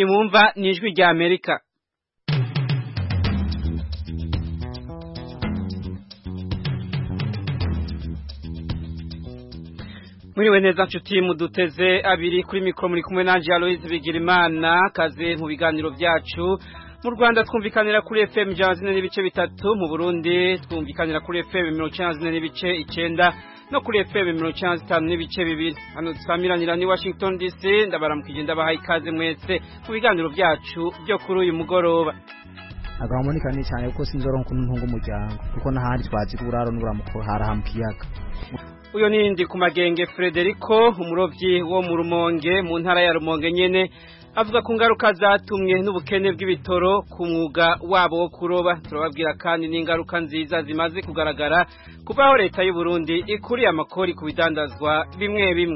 iyi mwumva ni ijwi rya amerika Mwiriwe neza nshuti muduteze abiri kuri mikoro muri kumwe na Aloise Bigirimana kaze mu biganiro byacu mu Rwanda twumvikanira kuri FM ijana zine n'ibice bitatu mu Burundi twumvikanira kuri FM mirongo icyenda zine n'ibice icyenda no kuri FM mirongo icyenda zitanu n'ibice bibiri hano dusamiranira ni Washington DC ndabaramukije ndabahaye ikaze mwese mu biganiro byacu byo kuri uyu mugoroba agahomonika ni cyane kuko sinzoronka ukuntu ntunga umuryango kuko n'ahandi twazi uburaro n'uburamuko haraha mu kiyaga uyo nindi ku magenge Frederico umurovyi wo mu Rumonge mu ntara ya Rumonge nyene avuga ku ngaruka zatumwe n'ubukene bw'ibitoro ku mwuga wabo wo kuroba turababwira kandi n'ingaruka nziza zimaze kugaragara kuva aho leta y'u Burundi ikuriye amakori ku bidandazwa bimwe bimwe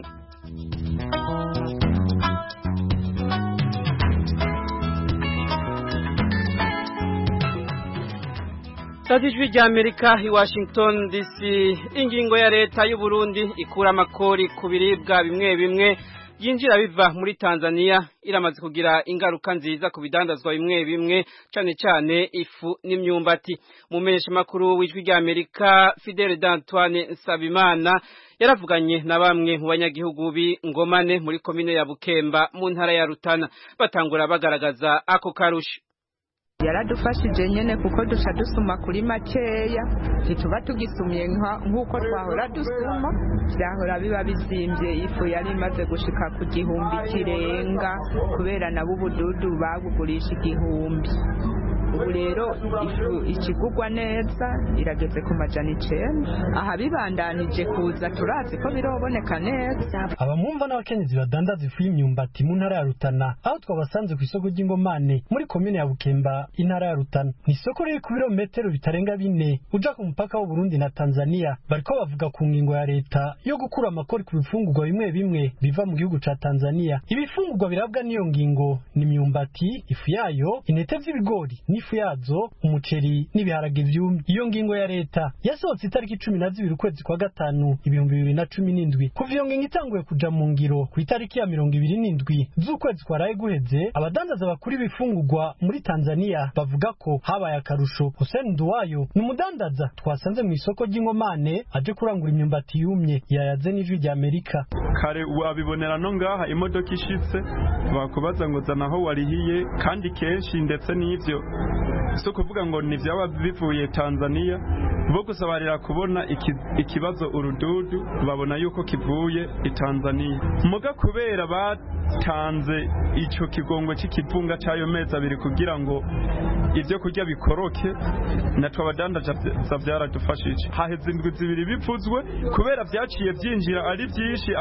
Tati ijwi rya Amerika i Washington DC ingingo ya leta y'u Burundi ikura amakori ku biribwa bimwe bimwe yinjira biva muri Tanzania iramaze kugira ingaruka nziza ku bidandazwa bimwe bimwe cyane cyane ifu n'imyumbati mu menyesha makuru w'ijwi rya Amerika Fidel d'Antoine Nsabimana yaravuganye na bamwe mu banyagihugu b'ingomane muri komine ya Bukemba mu ntara ya Rutana batangura bagaragaza ako karusho yaradufashije nyene kuko duca dusuma kuri makeya ntituba tugisumye nk'uko twahora dusuma vyahora biba bizimvye ifu yari imaze gushika ku gihumbi kirenga kubera nabo ubududu babugurisha igihumbi ubu rero ifu ikigugwa neza irageze ku majana icenda aha bibandanije kuza turazi ko biroboneka neza abamwumva n'abakenyezi badandaza ifu y'imyumbati mu ntara ya Rutana aho twabasanze ku isoko ry'ingomane muri komine ya Bukemba intara ya Rutana ni isoko riri ku birometero bitarenga bine uja ku mupaka w'u Burundi na Tanzania bariko bavuga ku ngingo ya leta yo gukura amakori ku bifungurwa bimwe bimwe biva mu gihugu ca Tanzania ibifungurwa birabwa n'iyo ngingo ni imyumbati ifu yayo intete z'ibigori n'ifu yazo umuceri n'ibiharage vyumye iyo ngingo ya leta yasohotse itariki cumi na zibiri ukwezi kwa gatanu ibihumbi bibiri na cumi n'indwi kuva iyo ngingo itanguye kuja mu ngiro ku itariki ya mirongo ibiri n'indwi z'ukwezi kwaraye guheze abadandaza bakuru ibifungurwa muri Tanzania bavuga ko habaye akarusho Hussein Nduwayo ni umudandaza twasanze mu isoko ry'inkomane aje kurangura imyumbati yumye yayaze n'ijwi rya Amerika kare wabibonera no ngaha imodoka ishitse bakubaza ngo zana aho warihiye kandi kenshi ndetse n'ivyo si ukuvuga ngo ni vyaba bivuye Tanzania bo gusabarira kubona iki, ikibazo urududu babona yuko kivuye i Tanzania muga kubera batanze ico kigongo c'ikivunga c'ayo mezi abiri kugira ngo ivyo kurya bikoroke natwe abadandaza vyaradufashije haheze indwi zibiri bivuzwe kubera vyaciye vyinjira ari vyinshi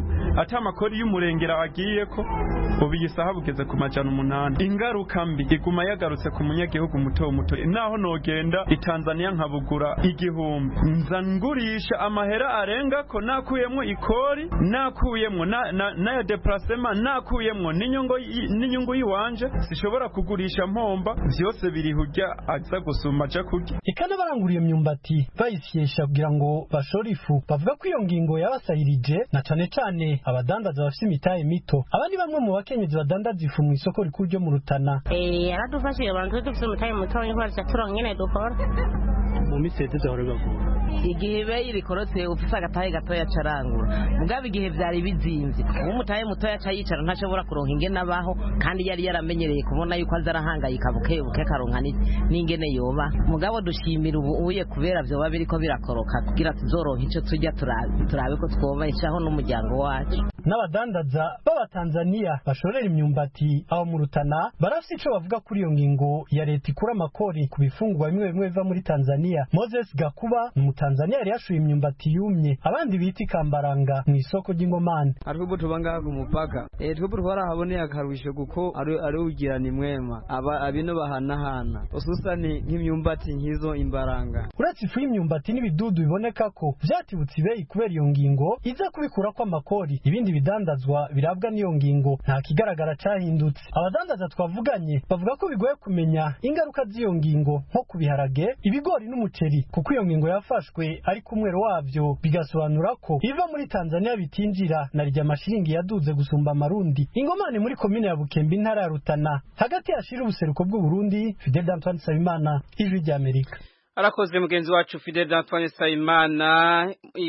ata makori y'umurengera agiyeko ubu iyi saha bugeze ku majana umunani ingaruka mbi iguma yagarutse ku munyagihugu muto muto naho nogenda i Tanzania nkabugura igihumbi nza ngurisha amahera arenga ko nakuyemwo ikori nakuyemwo na, na, na ya deplacement nakuyemwo n'inyungu n'inyungu yiwanje sishobora kugurisha mpomba vyose biri hujya aza gusuma aja kurya ikana baranguriye imyumbati bayisyesha kugira ngo bashore ifu bavuga ko iyo ngingo yabasahirije na cane cane abadandaza bafite imitahe mito abandi bamwe mu bakenyezi badandaza ifu mu isoko rikuru ryo mu Rutana eh yaradufashije abantu dufite umutahe muto nk'aho turonka nyene dukora mu minsi yaheze hora bagura igihe ibe rikorotse ufise agatahe gatoya carangura mugabo igihe vyari bizimvye uwo mutahe mutoya aca yicara ntashobora kuronka ingene abaho kandi yari yaramenyereye kubona yuko aza arahangayika buke buke karonka n'ingene yoba mugabo dushimira ubu uye kubera vyoba biriko birakoroka kugira tuzoronka ico turya turabe ko twobeshaho n'umuryango wacu n'abadandaza b'abatanzaniya bashorera imyumbati aho mu Rutana barafise ico bavuga kuri iyo ngingo ya leta ikura amakori ku bifungurwa bimwe bimwe biva muri Tanzania Moses Gakuba ni umutanzaniya yari yashuye imyumbati yumye abandi bita ikambaranga mu isoko ry'ingomane ariko tuba ngaha ku mupaka eh twebwe twarahaboneye akarusho kuko ari ari ugirana imwema aba abino bahanahana ususani nk'imyumbati nk'izo imbaranga uretse ifu y'imyumbati n'ibidudu biboneka ko vyatibutse ibeyi kubera iyo ngingo iza kubikura ko amakori ibindi bidandazwa birabwa n'iyo ngingo nta kigaragara cahindutse abadandaza twavuganye bavuga ko bigoye kumenya ingaruka z'iyo ngingo nko ku biharage ibigori n'umuceri kuko iyo ngingo yafashwe byafashwe ariko umwero wabyo bigasobanura ko biva muri tanzania bitinjira na rya amashiringi yaduze gusumba amarundi ingomane muri komine ya bukembe intara ya rutana hagati yashira ubuseruko bw'uburundi fidel antoine nsabimana ijwi ry'amerika arakoze mugenzi wacu Fidel Antoine Sayimana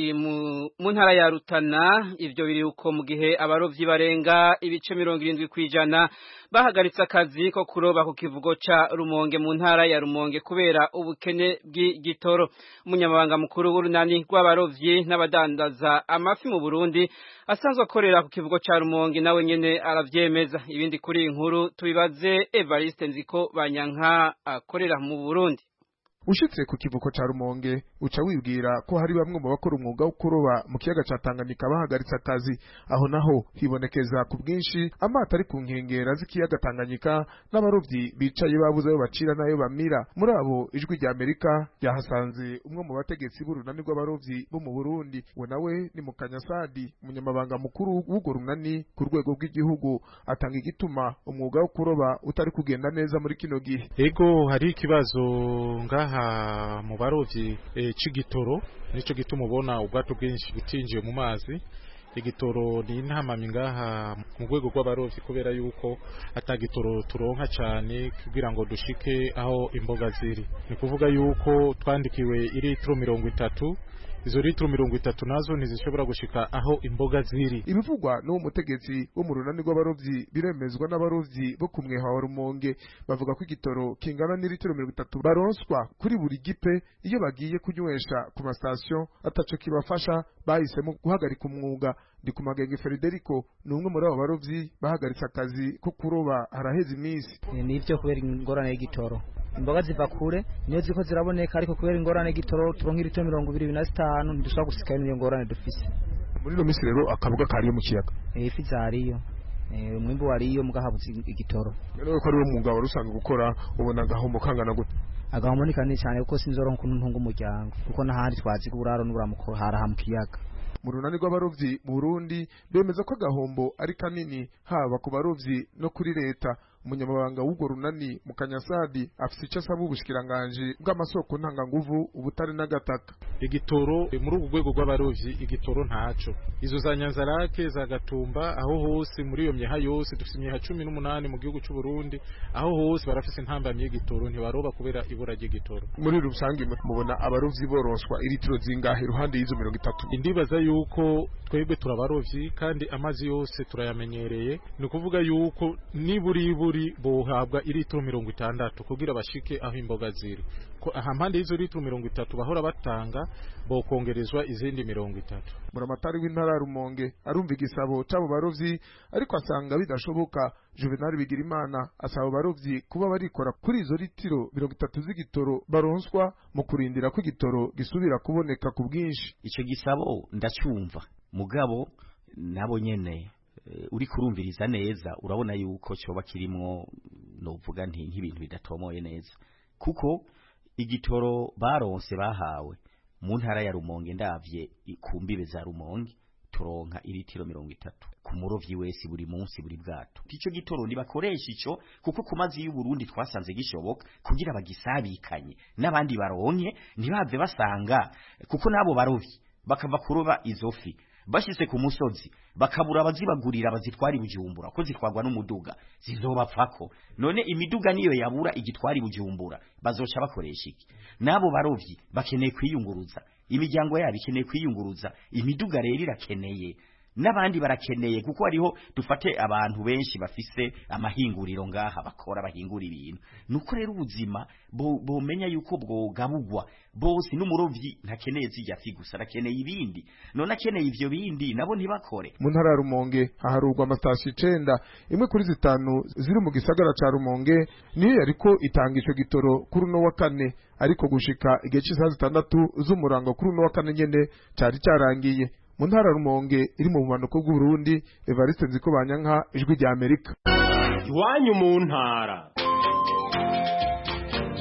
mu ntara ya Rutana ivyo biri uko mu gihe abarovyi barenga ibice mirongo irindwi kwijana bahagaritse akazi ko kuroba ku kivugo ca Rumonge mu ntara ya Rumonge kubera ubukene bw'igitoro umunyamabanga mukuru w'urunani rw'abarovyi n'abadandaza amafi mu Burundi asanzwe akorera ku kivugo ca Rumonge nawe nyene aravyemeza ibindi kuri inkuru tubibaze Evariste Nziko Banyanka akorera mu Burundi ushitse ku kivuko ca Rumonge uca wibwira ko hari bamwe mu bakora umwuga wo kuroba mu kiyaga ca Tanganyika bahagaritse akazi aho naho hibonekeza ku bwinshi amato ari ku nkengera z'ikiyaga Tanganyika n'abarovyi bicaye babuze ayo bacira n'ayo bamira muri abo ijwi rya Amerika ryahasanze umwe mu bategetsi b'urunani rw'abarovyi bo mu Burundi we nawe ni mu Kanyasadi umunyamabanga mukuru w'urwo runani ku rwego rw'igihugu atanga igituma umwuga wo kuroba utari kugenda neza muri kino gihe ego hari ikibazo ngaha mu barovyi e, c'igitoro nico gituma ubona ubwato bwinshi butinjiye mu mazi igitoro ni intamamyi ngaha mu rwego rw'abarovyi kubera yuko atagitoro turonka cane kugira ngo dushike aho imboga ziri ni kuvuga yuko twandikiwe iritiro mirongo itatu izo litiro mirongo itatu nazo ntizishobora gushika aho imboga ziri ibivugwa n'uwo mutegetsi wo mu runani rw'abarovyi biremezwa n'abarovyi bo ku mweha wa rumonge bavuga ko igitoro kingana n'ilitiro mirongo itatu baronswa kuri buri gipe iyo bagiye kunywesha ku masitasiyo ataco kibafasha bahisemo guhagarika umwuga ndi ku magenge Federico ni umwe muri abo barovyi bahagaritse akazi ko kuroba haraheze iminsi nivyo kubera ingorane y'igitoro imboga ziva kure niyo ziko ziraboneka ariko kubera ingorane y'igitoro turonka ilitiro mirongo ibiri na zitanu ntidushobora gusikayo n'iyo ngorane dufise muri ino minsi rero akabuga kariyo mu kiyaga ifi zariyo umwimbu wariyo mugahabutse igitoro rero ko ari wo mwuga wari usanzwe gukora ubona agahombo kangana gute agahombo ni kanini cyane kuko sinzoronka ukuntu ntunga umuryango kuko n'ahandi twazi uburaro n'uburamuko haraha mu kiyaga mu runani rw'abarovyi mu Burundi bemeza ko agahombo ari kanini haba ku barovyi no kuri leta umunyamabanga w'urwo runani mu kanyasadi afise icyo asaba ubushikiranganji bw'amasoko ntanganguvu ubutare n'agataka igitoro muri ubu rwego rw'abarovyi igitoro ntaco izo za nyanzarake za gatumba aho hose muri iyo myeha yose dufise imyeha cumi n'umunani mu gihugu c'u Burundi aho hose barafise intambamyi y'igitoro ntibaroba kubera ibura ry'igitoro muri rusange mubona abarovyi boronswa iritiro zingahe iruhande y'izo mirongo itatu indibaza yuko twebwe turabarovyi kandi amazi yose turayamenyereye ni ukuvuga yuko niburi buri bohabwa iritiro mirongo itandatu kugira bashike aho imboga ziri ko aha mpande y'izo litiro mirongo itatu bahora batanga bokongerezwa izindi mirongo itatu buramatari w'intara ya rumonge arumva igisabo c'abo barovyi ariko asanga bidashoboka juvenali bigirimana asaba abarovyi kuba barikora kuri izo litiro mirongo itatu z'igitoro baronswa mu kurindira ko igitoro gisubira kuboneka ku bwinshi ico gisabo ndacyumva mugabo nabo nyene uri kurumviriza neza urabona yuko cyoba kirimwo novuga nti nk'ibintu bidatomoye neza kuko igitoro baronse bahawe mu ntara ya Rumonge ndavye ku mbibe za Rumonge turonka iritiro mirongo itatu ku murovyi wese buri munsi buri bwato ico gitoro ntibakoresha ico kuko ku mazi y'u Burundi twasanze gishoboka kugira bagisabikanye n'abandi baronke ntibave basanga kuko nabo barovyi bakava kuroba izo fi bashyize ku musozi bakabura abazibagurira bazitwara ibujumbura ko zitwarwa n'umuduga zizobapfako none imiduga niyo yabura igitwara ibujumbura bazoca bakoresha iki nabo barovyi bakeneye kwiyunguruza imiryango yabo ikeneye kwiyunguruza imiduga rero irakeneye n'abandi barakeneye kuko hariho dufate abantu benshi bafise amahinguriro ngaha bakora bahingura ibintu nuko rero ubuzima bomenya yuko bwogabugwa bose n'umurovyi ntakeneye zijya fi gusa arakeneye ibindi none akeneye ivyo bindi nabo ntibakore mu ntara ya rumonge haharurwa amatasi icenda imwe kuri zitanu ziri mu gisagara ca rumonge niyo yariko itanga ico gitoro kuri uno wa kane ariko gushika igihe c'isaha zitandatu z'umurango kuri uno wa kane nyene cari carangiye mu ntara rumonge iri mu bumanuko bw'uburundi evariste nziko banyanka ijwi rya amerika iwanyu mu ntara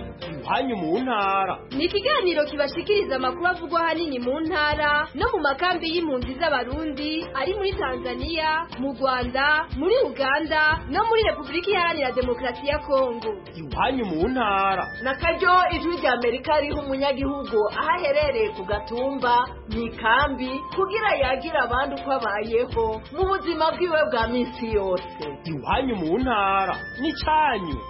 iwanyu mu ntara ni ikiganiro kibashikiriza amakuru avugwa ahanini mu ntara no mu makambi y'impunzi z'abarundi ari muri tanzania mu rwanda muri uganda no muri repubulika iharanira demokarasi ya kongo iwanyu mu ntara na karyo ijwi rya amerika riha umunyagihugu aho aherereye ku gatumba mu ikambi kugira yagira abandi uko abayeho mu buzima bwiwe bwa minsi yose iwanyu mu ntara n'icyanyu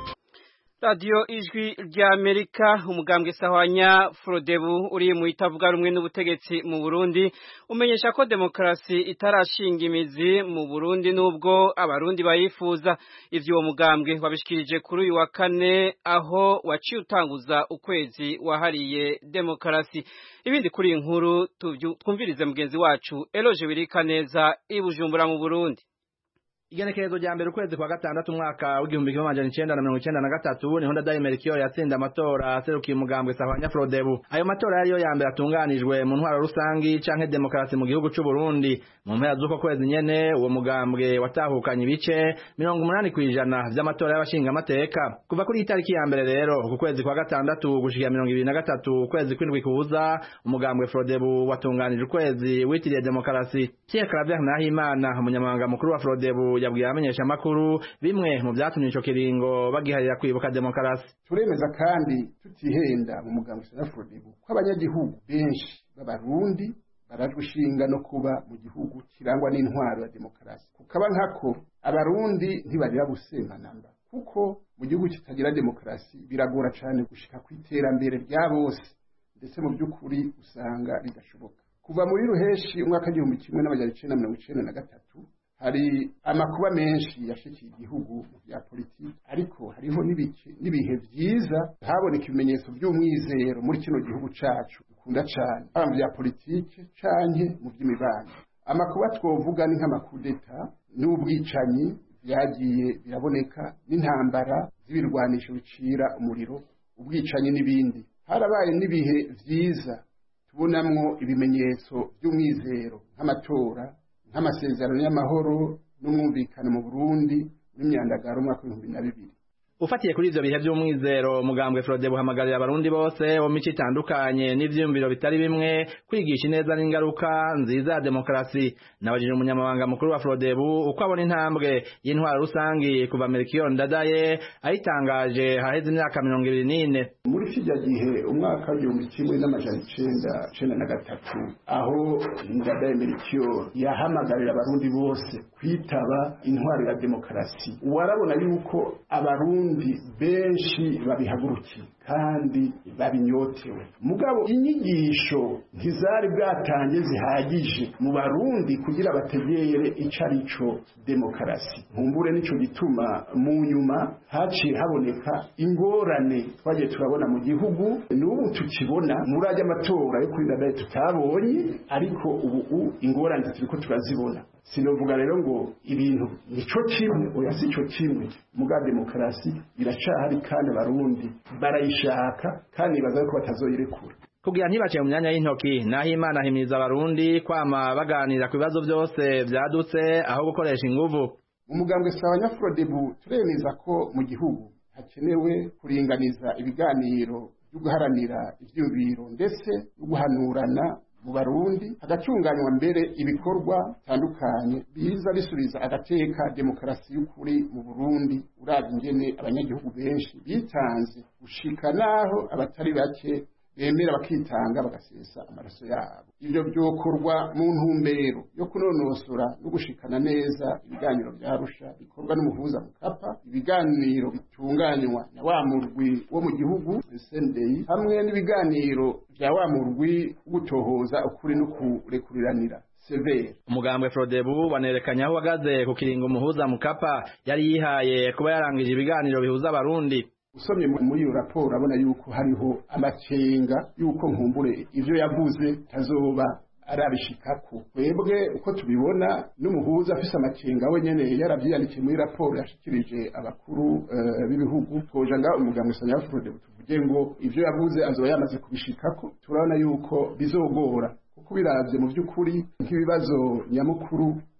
radiyo ijwi rya amerika umugambwe sahwanya forodebu uri mu itavuga rumwe n'ubutegetsi mu burundi umenyesha ko demokarasi itarashinga imizi mu burundi n'ubwo abarundi bayifuza ivyo uwo mugambwe wabishikirije kuri uyu wa kane aho waciye utanguza ukwezi wahariye demokarasi ibindi kuri iyi nkuru twumvirize mugenzi wacu eloje wirika neza i bujumbura mu burundi igenekerezo rya mbere ukwezi kwa gatandatu umwaka w'igihumbi kimwe amajana icenda na mirongo icenda na gatatu niho ndadaye melchior yatsinda amatora aserukiye umugambwe sahwanya frodebu ayo matora yariyo ya mbere atunganijwe mu ntwaro rusangi canke demokarasi mu gihugu c'u Burundi mu mpera z'uko kwezi nyene uwo mugambwe watahukanye ibice mirongo umunani kw'ijana vy'amatora y'abashinga amateka kuva kuri itariki ya mbere rero ku kwezi kwa gatandatu gushikira mirongo ibiri na gatatu ukwezi kw'indwi kuza umugambwe frodebu watunganije ukwezi witiriye demokarasi Pierre Claver Nahimana umunyamabanga mukuru wa frodebu yabwiye abamenyesha makuru bimwe mu byatumye ico kiringo bagiharira kwibuka demokarasi turemeza kandi tutihenda mu mugambo sanafrodibu ko abanyagihugu benshi b'abarundi barajwe ishinga no kuba mu gihugu kirangwa n'intwaro ya demokarasi kukaba nkako abarundi ntibarira gusemanamba kuko mu gihugu kitagira demokarasi biragora cyane gushika ku iterambere rya bose ndetse mu by'ukuri usanga bidashoboka kuva muri ruheshi umwaka w'igihumbi kimwe n'amajana icenda na mirongo icenda na gatatu hari amakuba menshi yashikiye igihugu mu bya politiki ariko hariho n'ibihe byiza haboneka ibimenyetso by'umwizero muri kino gihugu cacu dukunda cane haba mu bya politiki canke mu by'imibano amakuba twovuga ni nk'amakudeta n'ubwicanyi byagiye biraboneka n'intambara z'ibirwanisho bicira umuriro ubwicanyi n'ibindi harabaye n'ibihe vyiza tubonamwo ibimenyetso by'umwizero nk'amatora nk'amasezerano y'amahoro n'umwumvikano mu Burundi n'imyandagaro umwaka w'ibihumbi na bibiri ufatiye kuri ivyo bihe vy'umwizero umugambwe Frode buhamagarira abarundi bose bo mico itandukanye n'ivyiyumviro bitari bimwe kwigisha ineza n'ingaruka nziza ya demokarasi nabajije umunyamabanga mukuru wa Frodebu uko abona intambwe y'intwaro rusangi kuva Melchior Ndadaye ayitangaje haheze imyaka mirongo ibiri n'ine muri kijya gihe umwaka w'igihumbi kimwe n'amajana icenda cenda na gatatu aho Ndadaye Melchior yahamagarira abarundi bose kwitaba intwaro ya demokarasi warabona yuko abarundi benshi babihagurukiye kandi babinyotewe mugabo inyigisho ntizari bwatange zihagije mu barundi kugira bategere ico arico demokarasi nkumbure nico gituma mu nyuma haciye haboneka ingorane twagiye turabona mu gihugu n'ubu tukibona muri ajya amatora yo kuri ndadaye tutabonye ariko ubu ingorane turiko turazibona sinovuga rero ngo ibintu nico kimwe oya si cyo kimwe muga demokarasi iracahari kandi abarundi barayishaka kandi baza ko batazoyirekura kugira ntibaciye mu myanya y'intoki naho imana himiriza abarundi kwama baganira ku bibazo byose vyadutse aho gukoresha inguvu umugambwe sawa nyafrodebu turemeza ko mu gihugu hakenewe kuringaniza ibiganiro byo guharanira ivyumviro ndetse no guhanurana mu barundi hagatunganywa mbere ibikorwa bitandukanye biza bisubiza agateka demokarasi y'ukuri mu burundi uravye ingene abanyagihugu benshi bitanze gushika naho abatari bake bemera bakitanga bagasesa amaraso yabo ivyo vyokorwa mu ntumbero yo kunonosora no gushikana neza ibiganiro vya Arusha bikorwa n'umuhuza mukapa ibiganiro bitunganywa na wa murwi wo mu gihugu SNDI hamwe n'ibiganiro vya wa murwi gutohoza ukuri no kurekuriranira severe umugambwe Frodebu wanerekanye aho uhagaze ku kiringo umuhuza mukapa yari yihaye kuba yarangije ibiganiro bihuza abarundi usomye muri iyo raporo urabona yuko hariho amakenga yuko nkumbure ivyo yavuze tazoba arabishikako twebwe uko tubibona n'umuhuza afise amakenga we nyene yaravyiyandikiye muri raporo yashikirije abakuru uh, b'ibihugu twoja nga umugambwe sanya Frode tuvuge ngo ivyo yavuze azoba yamaze kubishikako turabona yuko bizogora kuko biravye mu vy'ukuri nk'ibibazo nyamukuru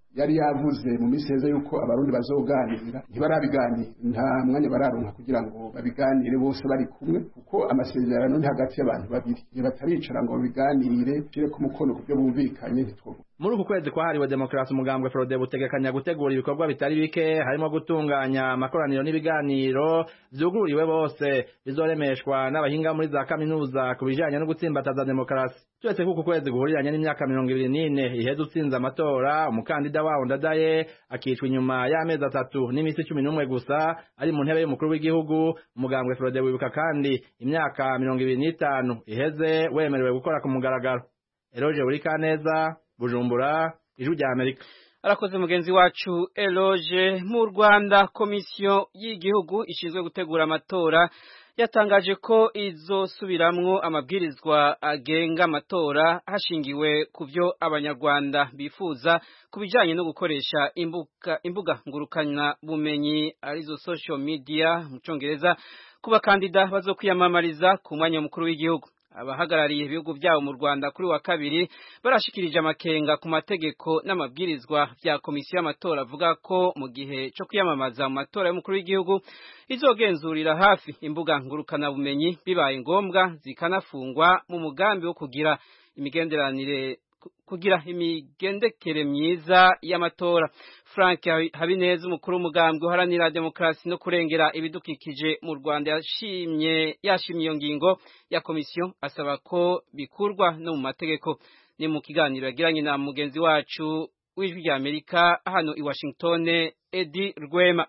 yari yavuze mu minsi heza yuko abarundi bazoganira ntibarabiganira nta mwanya bararonka kugira ngo babiganire bose bari kumwe kuko amasezerano ni hagati y'abantu babiri igihe bataricara ngo babiganire shire ku mukono ku byo bumvikanye ntitwovuga muri uku kwezi kwahariwe demokarasi umugambwe frode butegekanya gutegura ibikorwa bitari bike harimo gutunganya amakoraniro n'ibiganiro vyugururiwe bose bizoremeshwa n'abahinga muri za kaminuza ku bijanye no gutsimbataza demokarasi turetse ko uku kwezi guhuriranye n'imyaka mirongo ibiri n'ine iheze utsinze amatora umukandida wawo ndadaye akicwa inyuma y'amezi atatu n'iminsi cumi n'umwe gusa ari mu ntebe y'umukuru w'igihugu umugambwe frode wibuka kandi imyaka mirongo ibiri n'itanu iheze wemerewe gukora ku mugaragaro eroje burikaneza bujumbura ijwi rya amerika arakoze mugenzi wacu eloge mu rwanda komisiyo y'igihugu ishinzwe gutegura amatora yatangaje ko izosubiramwo amabwirizwa agenga amatora hashingiwe ku byo abanyarwanda bifuza ku bijyanye no gukoresha imbuga, imbuga ngurukana bumenyi arizo social media mu cyongereza ku bakandida bazokwiyamamariza ku mwanya mukuru w'igihugu abahagarariye ibihugu byabo mu Rwanda kuri wa kabiri barashikirije amakenga ku mategeko n'amabwirizwa bya komisiyo y'amatora avuga ko mu gihe cyo kwiyamamaza mu matora y'umukuru w'igihugu izogenzurira hafi imbuga ngurukana bumenyi bibaye ngombwa zikanafungwa mu mugambi wo kugira imigenderanire kugira imigendekere myiza y'amatora Frank Habineza umukuru w'umugambwe uharanira demokarasi no kurengera ibidukikije mu Rwanda yashimye yashimye iyo ngingo ya komisiyo asaba ko bikurwa no mu mategeko ni mu kiganiro yagiranye na mugenzi wacu w'ijwi rya Amerika hano i Washington Edi Rwema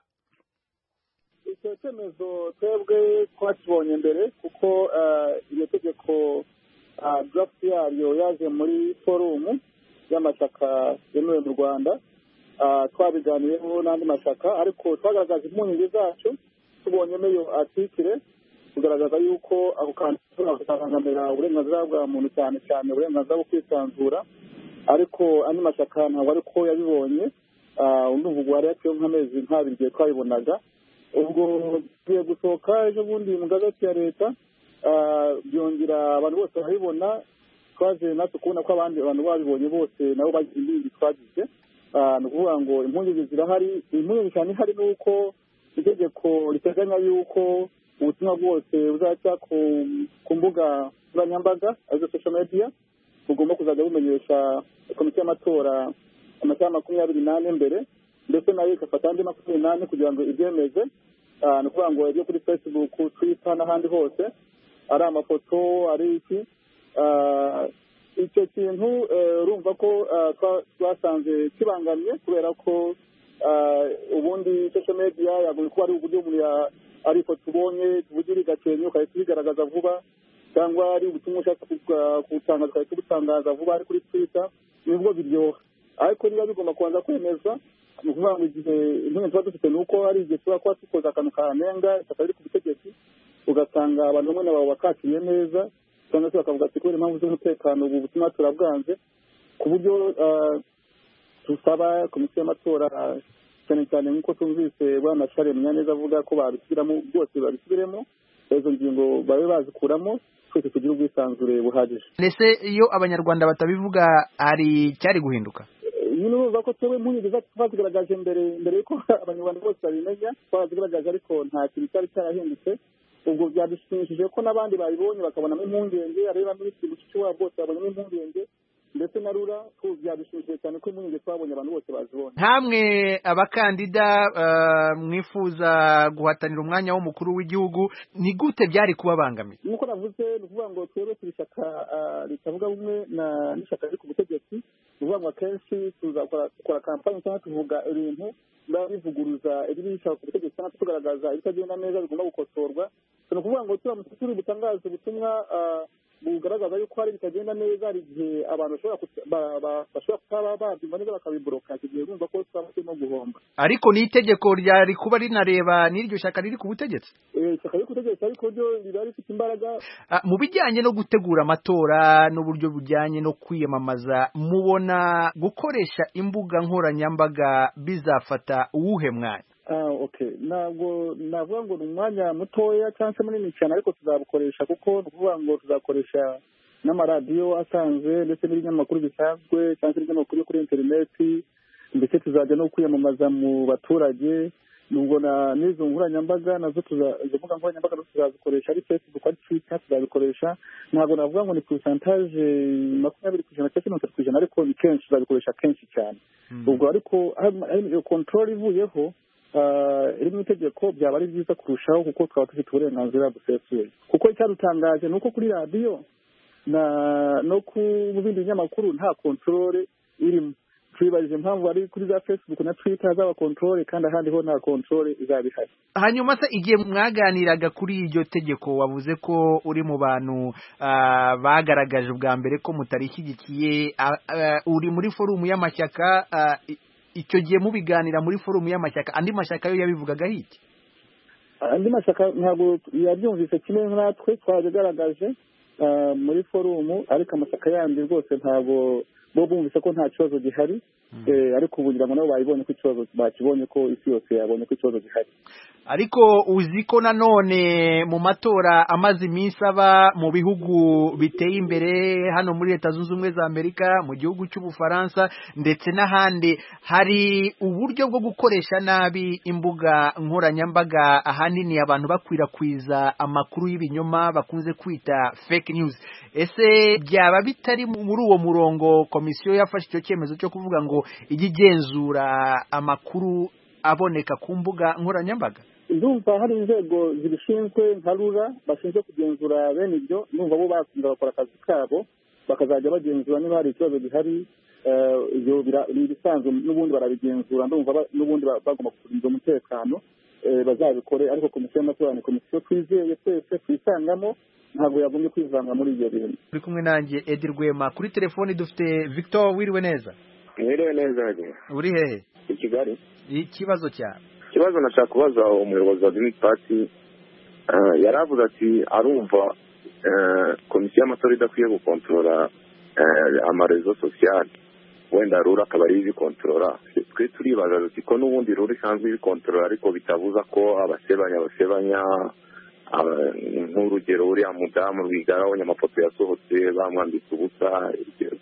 icyo cyemezo twebwe twakibonye mbere kuko iryo tegeko draft yaryo yaje muri forumu y'amashyaka yemewe mu rwanda twabiganiyeho n'andi mashyaka ariko twagaragaza impungenge zacu tubonyemo iyo atikire tugaragaza yuko ako kantu gashobora kuzabangamira uburenganzira bwa muntu cyane cyane uburenganzira bwo kwisanzura ariko andi mashyaka ntabwo ariko yabibonye undi uvuga wari yaciyeho nk'amezi nk'abiri igihe twabibonaga ubwo tugiye gusohoka ejo bundi mu gazeti ya leta byongera abantu bose barabibona twaje natwe kubona ko abandi bantu babibonye bose nabo bagize indirimbo twagize ni ukuvuga ngo impungenge zirahari impungenge cyane ihari ni uko itegeko riteganya yuko ubutumwa bwose buzaca ku mbuga nkoranyambaga arizo social media bugomba kuzajya bumenyesha komisiyo y'amatora amasaha makumyabiri n'ane mbere ndetse nayo igafata andi makumyabiri n'ane kugira ngo ibyemeze ni ukuvuga ngo ibyo kuri facebook twitter n'ahandi hose ari amafoto ari iki icyo kintu urumva ko twasanze kibangamye kubera ko ubundi social media yagombye kuba ari uburyo umuntu ari ifoto ubonye tuvugira igakenya ugahita ubigaragaza vuba cyangwa ari ubutumwa ushaka kubutangaza ugahita ubutangaza vuba ari kuri twitter nibwo biryoha ariko niba bigomba kubanza kwemezwa ni ukuvuga ngo igihe impungenge tuba dufite ni uko hari igihe tuba kuba dukoze akantu kanenga ishyaka riri ku butegetsi ugasanga abantu bamwe na babo bakakiriye neza cyangwa se bakavuga ati kubera impamvu z'umutekano ubu butumwa turabwanze ku buryo dusaba komisiyo y'amatora cyane cyane nk'uko tumvise bwana share munyaneza avuga ko babisubiramo byose babisubiremo izo ngingo babe bazikuramo twese tugire ubwisanzure buhagije ndetse iyo abanyarwanda batabivuga hari cyari guhinduka nyine urumva ko twebwe impungenge zacu twazigaragaje mbere mbere y'uko abanyarwanda bose babimenya twazigaragaje ariko nta kintu cyari cyarahindutse ubwo byadushimishije ko n'abandi babibonye bakabonamo impungenge areba minisitiri mushikiwabo bose babonyemo impungenge ndetse na rura byadushimishije cyane ko impungenge twabonye abantu bose bazibonye ntamwe abakandida mwifuza guhatanira umwanya w'umukuru w'igihugu ni gute byari kubabangamira nk'uko navuze ni ukuvuga ngo twebwe turi ishyaka ritavuga bumwe n'ishyaka riri ku butegetsi ni ukuvuga ngo akenshi tuzakora kampani cyangwa tuvuga ibintu biba bivuguruza ibiri bishaka ku butegetsi cyangwa tugaragaza ibitagenda neza bigomba gukosorwa ni ukuvuga ngo turamutse turi butangaze ubutumwa bugaragaza yuko hari bitagenda neza hari igihe abantu bashobora kutaba babyumva neza bakabiboroka icyo gihe bumva ko twaba turimo guhomba ariko ni itegeko ryari kuba rinareba n'iryo shyaka riri ku butegetsi ishyaka riri ku butegetsi ariko ryo riba rifite imbaraga mu bijyanye no gutegura amatora n'uburyo bujyanye no kwiyamamaza mubona gukoresha imbuga nkoranyambaga bizafata uwuhe mwanya ntabwo navuga ngo ni umwanya mutoya cyangwa se munini cyane ariko tuzabukoresha kuko ni ukuvuga ngo tuzakoresha n'amaradiyo asanzwe ndetse n'ibinyamakuru bisanzwe cyangwa se ibinyamakuru yo kuri interineti ndetse tuzajya no kwiyamamaza mu baturage nubwo na n'izo nkoranyambaga nazo tuza- izo mbuga nkoranyambaga nazo tuzazikoresha ari facebook ari twitter tuzabikoresha ntabwo navuga ngo ni pourcentage makumyabiri ku ijana cyangwa mirongo itatu ku ijana ariko ni kenshi tuzabikoresha kenshi cyane ubwo ariko hari- hari iyo control ivuyeho ah, iri mu itegeko byaba ari byiza kurushaho kuko twaba dufite uburenganzira busesuye kuko icyadutangaje ni uko kuri radiyo na no ku mu bindi binyamakuru nta control irimo twibajije impamvu ari kuri za facebook na twitter zaba control kandi ahandi ho nta control izaba ihari hanyuma se igihe mwaganiraga kuri iryo tegeko wavuze ko uri mu bantu ah, bagaragaje ubwa mbere ko mutarishyigikiye ah, ah, uri muri forumu y'amashyaka ah, i- icyo gihe mubiganira muri forumu y'amashyaka andi mashyaka yo yabivugagaho iki andi mashyaka ntabwo yabyumvise kimwe natwe twabigaragaje ah, muri forumu ariko amashyaka yandi rwose ntabwo bo bumvise ko nta kibazo gihari Eh, ariko ubu ngira ngo nabo babibonye ko ikibazo bakibonye ko isi yose yabonye ko ikibazo gihari ariko uzi ko nanone mu matora amaze iminsi aba mu bihugu biteye imbere hano muri leta zunze ubumwe za amerika mu gihugu cy'ubufaransa ndetse n'ahandi hari uburyo bwo gukoresha nabi imbuga nkoranyambaga ahanini abantu bakwirakwiza amakuru y'ibinyoma bakunze kwita fake news ese byaba bitari muri uwo murongo komisiyo yafashe icyo cyemezo cyo kuvuga ngo ijye igenzura amakuru aboneka ku mbuga nkoranyambaga ndumva hari inzego zibishinzwe nka rura bashinzwe kugenzura bene ibyo ndumva bo bakunze bakora akazi kabo bakazajya bagenzura niba hari ikibazo gihari eh, ibyo bira- ni ibisanzwe n'ubundi barabigenzura ndumva ba- n'ubundi ba- bagomba kurinda umutekano eh, bazabikore ariko komisiyo y'amatora ni komisiyo twizeye twese twisangamo ntabwo yagombye kwivanga muri ibyo bintu uri kumwe nanjye edi rwema kuri telefoni dufite victor wiriwe neza mwiriwe neza hagiye uri hehe i kigali ikibazo cyawe ikibazo nashaka kubaza umuyobozi wa green party eh, yaravuze ati arumva eh, komisiyo y'amatora idakwiye gukontorora eh, amarezo sosiyali wenda rura akaba ari ibikontorora twe turibaza duti ko n'ubundi rura isanzwe ibikontorora ariko bitabuza ko abasebanya basebanya aba- nk'urugero uriya mudamu rwigara abonye amafoto yasohotse bamwambitse ubusa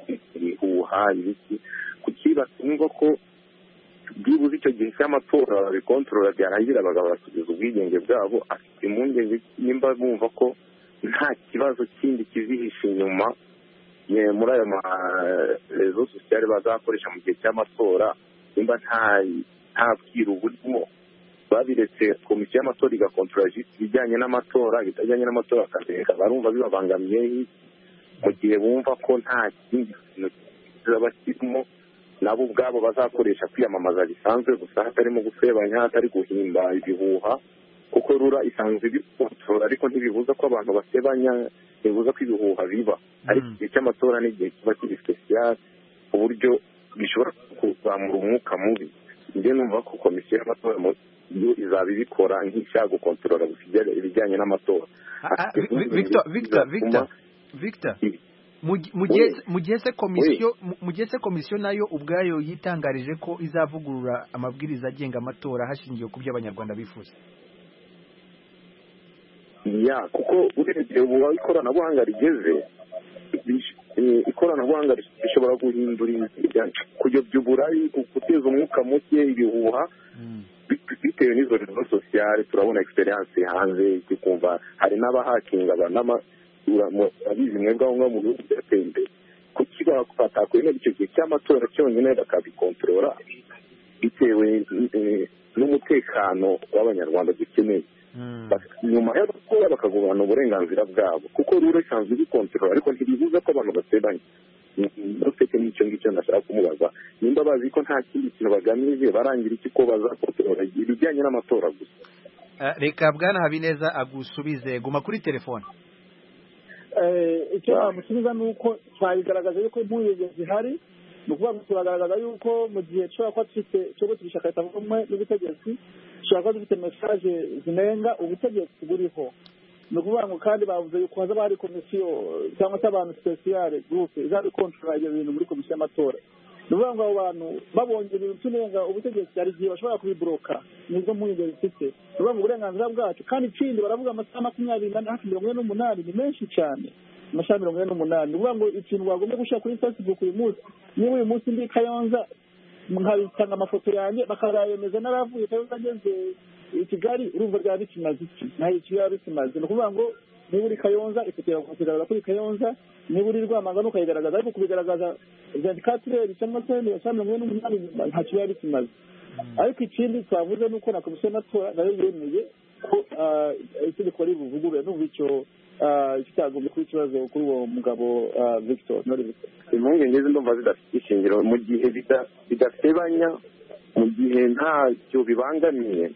ibihuha ibiki kuki batumva ko byibuze icyo gihe cy'amatora babikontorora byarangira bagabasubiza ubwigenge bwabo afite impungenge nimba bumva ko nta kibazo kindi kizihishe inyuma ye- muri ayo marezo sosiyale bazakoresha mu gihe cy'amatora nimba nta nta bwiru burimo babiretse komisiyo y'amatora igakontorora jisiti ibijyanye n'amatora ibitajyanye n'amatora akabireka barumva bibabangamiye mu gihe bumva ko nta kindi kintu kizaba kirimo nabo ubwabo bazakoresha kwiyamamaza bisanzwe gusa hatarimo gusebanya hatari guhimba ibihuha kuko rura isanzwe ibikontorora ariko ntibibuza ko abantu basebanya ntibibuza ko ibihuha biba ariko igihe cy'amatora ni igihe kiba kiri sipesiyali ku buryo bishobora kuzamura umwuka mubi njye numva ko komisiyo y'amatora mu yo izaba ibikora nk'ishaka gukontorora gusa ibijya- ibijyanye n'amatora victor victor victor victor mu gi- mu gihe mu gihe se komisiyo mu- mu gihe se komisiyo nayo ubwayo yitangarije ko izavugurura amabwiriza agenga amatora hashingiwe ku byo abanyarwanda bifuza ya kuko urebye ubu aho ikoranabuhanga rigeze bish- eh, ikoranabuhanga rishobora guhindura ibintu kuyobya uburari gu- guteza umwuka muke ibihuha bit- bitewe n'izo rezo sosiyale turabona experience hanze tukumva hari n'abahakinga abizi mwebwe aho ngaho mu bihugu byateye imbere kuki batakwemera icyo gihe cy'amatora cyonyine bakabikontorora bitewe eh, n'umutekano w'abanyarwanda dukeneye nyuma yo gukora bakagumana uburenganzira bwabo kuko rero isanzwe ibikontorora ariko ntibibuza ko abantu basebanya ndetse n'icyo ngicyo ndashaka kumubaza nimba bazi ko nta kindi kintu bagamije barangira iki ko bazakontorora ibijyanye n'amatora gusa Eh, reka bwana habineza agusubize guma kuri telefone Eh, icyo namusubiza ni uko twabigaragaza yuko impungenge zihari ni ukuvuga ngo turagaragaza yuko mu gihe dushobora kuba dufite cyo guturisha leta rumwe n'ubutegetsi dushobora kuba dufite mesaje zinenga ubutegetsi buriho ni ukuvuga ngo kandi bavuze yuko hazaba hari komisiyo cyangwa se abantu sipesiyare gurupe izaba ikontorora ibyo bintu muri komisiyo y'amatora ni ukuvuga ngo abo bantu babonye ibintu tunenga ubutegetsi hari igihe bashobora kubiburoka nizo mpungenge zifite ni ukuvuga ngo uburenganzira bwacu kandi ikindi baravuga amasaha makumyabiri n'ane hafi mirongo ine n'umunani ni menshi cyane amasaha mirongo ine n'umunani ni ukuvuga ngo ikintu wagombye gushyira kuri facebook uyu munsi niba uyu munsi ndi i kayonza nkabitanga amafoto yanjye bakazayemeza n'aravuye cyangwa ageze i kigali urumva ryaba bikimaze iki nta iki biba bikimaze ni ukuvuga ngo niba uri kayonza ifoto yawe ukagaragaza ko uri kayonza niba uri rwamagana ukayigaragaza ariko kubigaragaza vendikatireri cyangwa se mirongo mirongo ine n'umunani ntacyo biba bikimaze ariko ikindi twavuze ni uko na komisiyo y'amatora nayo yemeye ko itegeko ribuvugurure n'ubu icyo kitagombye kuba ikibazo kuri uwo mugabo victor nori victor impungenge ze ndumva zidafite ishingiro mu gihe bidasebanya mu gihe ntacyo bibangamiye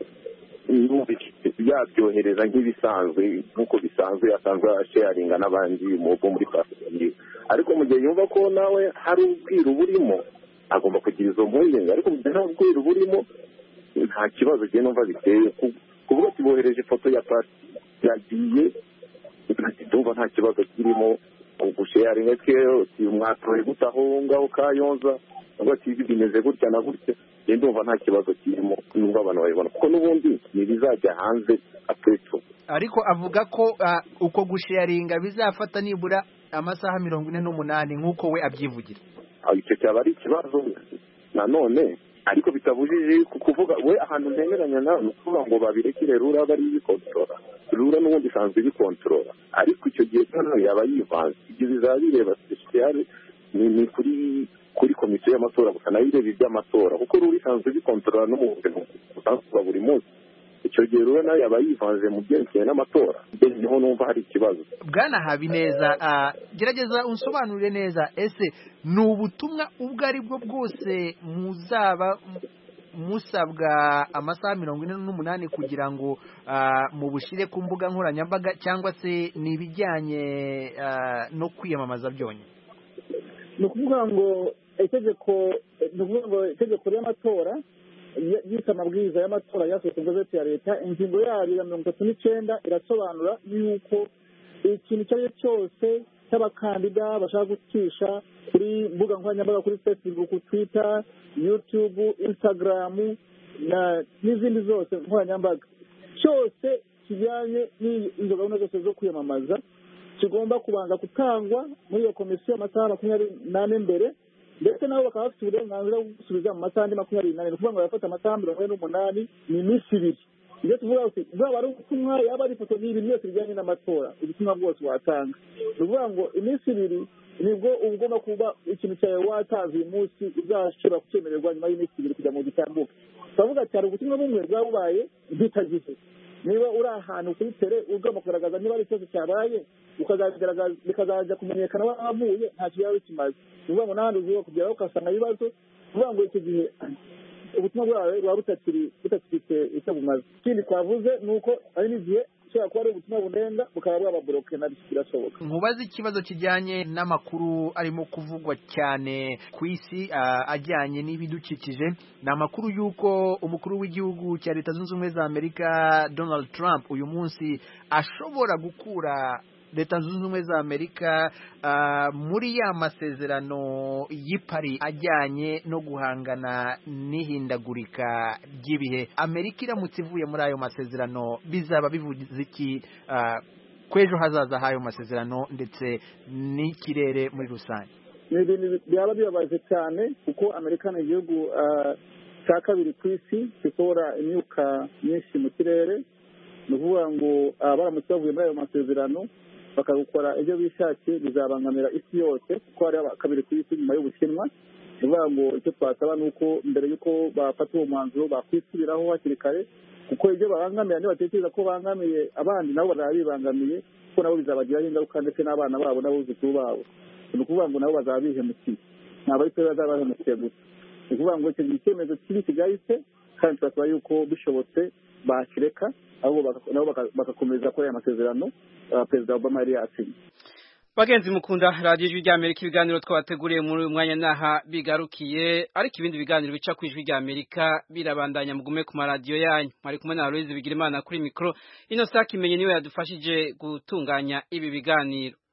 yabyohereza nk'ibisanzwe nk'uko bisanzwe asanzwe asharinga n'abandi bo muri pasiporo ariko mu gihe yumva ko nawe hari ubwiru burimo agomba kugira izo mpungenge ariko mu gihe nta bwiru burimo nta kibazo kigiye numva biteye kuvuga ati bohereje ifoto ya pasi yagiye ndumva nta kibazo kirimo gusharinga ke mwatoye gute aho ngaho kayonza cyangwa ati ibi bimeze gutya na gutya njye ndumva nta kibazo kirimo nubwo abantu babibona kuko n'ubundi ntibizajya hanze apeto ariko avuga ko uko gusharinga bizafata nibura amasaha mirongo ine n'umunani nk'uko we abyivugira icyo cyaba ari ikibazo nanone ariko bitabujije kuvuga we ahantu ntemeranya nawe ni ukuvuga ngo babirekere rura bari bikontorora rura n'ubundi isanzwe ibikontorora ariko icyo gihe noneho yaba yivanze ibyo bizaba bireba sipesiyare ni kuri kuri komisiyo y'amatora gusa nayo ireba iby'amatora kuko rura isanzwe ibikontorora no mu buzima busanzwe bwa buri munsi icyo gihe rero nayo yaba yivanze mu byerekeye n'amatora niho numva hari ikibazo bwana habineza gerageza unsobanurire neza ese ni ubutumwa ubwo ari bwo bwose muzaba musabwa amasaha mirongo ine n'umunani kugira ngo mubushyire ku mbuga nkoranyambaga cyangwa se ni ibijyanye no kwiyamamaza byonyine ni ukuvuga ngo itegeko ni ukuvuga ngo itegeko ry'amatora yise amabwiriza y'amatora yasohotse mu gazeti ya leta ingingo yayo ya mirongo itatu n'icyenda irasobanura yuko ikintu icyo ari cyo cyose cy'abakandida bashaka gucisha kuri mbuga nkoranyambaga kuri facebook twitter youtube instagram n'izindi zose nkoranyambaga cyose kijyanye n'izo gahunda zose zo kwiyamamaza kigomba kubanza gutangwa muri iyo komisiyo amasaha makumyabiri n'ane mbere ndetse nabo bakaba bafite uburenganzira bwo gusubiza mu masaha andi makumyabiri n'ane ni ukuvuga ngo barafata amasaha mirongo ine n'umunani ni iminsi ibiri ibyo tuvuga ati bwaba ari ubutumwa yaba ari ifoto ni ibintu byose bijyanye n'amatora ubutumwa bwose watanga ni ukuvuga ngo iminsi ibiri nibwo uba ugomba kuba ikintu cyawe watanze uyu munsi uzashobora kucyemererwa nyuma y'iminsi ibiri kugira ngo gitambuke turavuga ati hari ubutumwa bumwe bwaba bubaye mpitagihe niba uri ahantu kuri tere ugomba kugaragaza niba ari ikibazo cyabaye bikazajya kumenyekana wahavuye ntacyo yaba bikimaze ni ukuvuga ngo n'ahandi ugiye kugeraho ugasanga ibibazo ni ukuvuga ngo icyo gihe ubutumwa bwawe buba butakifite icyo bumaze ikindi twavuze ni uko hari n'igihe ushobora kuba ari ubutumwa bunenga bukaba bwababoroke nabyo birashoboka nkubaze ikibazo kijyanye n'amakuru arimo kuvugwa cyane ku isi ajyanye n'ibidukikije ni amakuru y'uko umukuru w'igihugu cya leta zunze ubumwe za amerika donald trump uyu munsi ashobora gukura leta zunze ubumwe za amerika muri ya masezerano y'ipari ajyanye no guhangana n'ihindagurika ry'ibihe amerika iramutse ivuye muri ayo masezerano bizaba bivuze iki kw'ejo hazaza h'ayo masezerano ndetse n'ikirere muri rusange ni ibintu byaba bibabaje cyane kuko amerika ni igihugu cya kabiri ku isi gisohora imyuka myinshi mu kirere ni ukuvuga ngo baramutse bavuye muri ayo masezerano bakagukora ibyo bishakiye bizabangamira isi yose kuko hari kabiri ku isi nyuma y'ubushinwa ni ukuvuga ngo icyo twasaba ni uko mbere y'uko bafata uwo mwanzuro bakwisubiraho hakiri kare kuko ibyo babangamira nibatekereza ko bangamiye abandi nabo bazaba bibangamiye kuko nabo bizabagiraho ingaruka ndetse n'abana babo n'abuzukuru babo ni ukuvuga ngo nabo bazaba bihemukiye ntabwo ari twe bazaba bahemukiye gusa ni ukuvuga ngo icyo gihe icyemezo kibi kigahise kandi turasaba yuko bishobotse bakireka nabo bagakomeza kuri aya masezerano perezida obama yari yasinye bagenzi mukunda radiyo ijwi ry'amerika ibiganiro twabateguriye muri uyu mwanya n'aha bigarukiye ariko ibindi biganiro bica ku ijwi ry'amerika birabandanya mugume ku maradiyo yanyu mwari kumwe na aloyizi bigira imana kuri mikoro ino sake imenye niwe yadufashije gutunganya ibi biganiro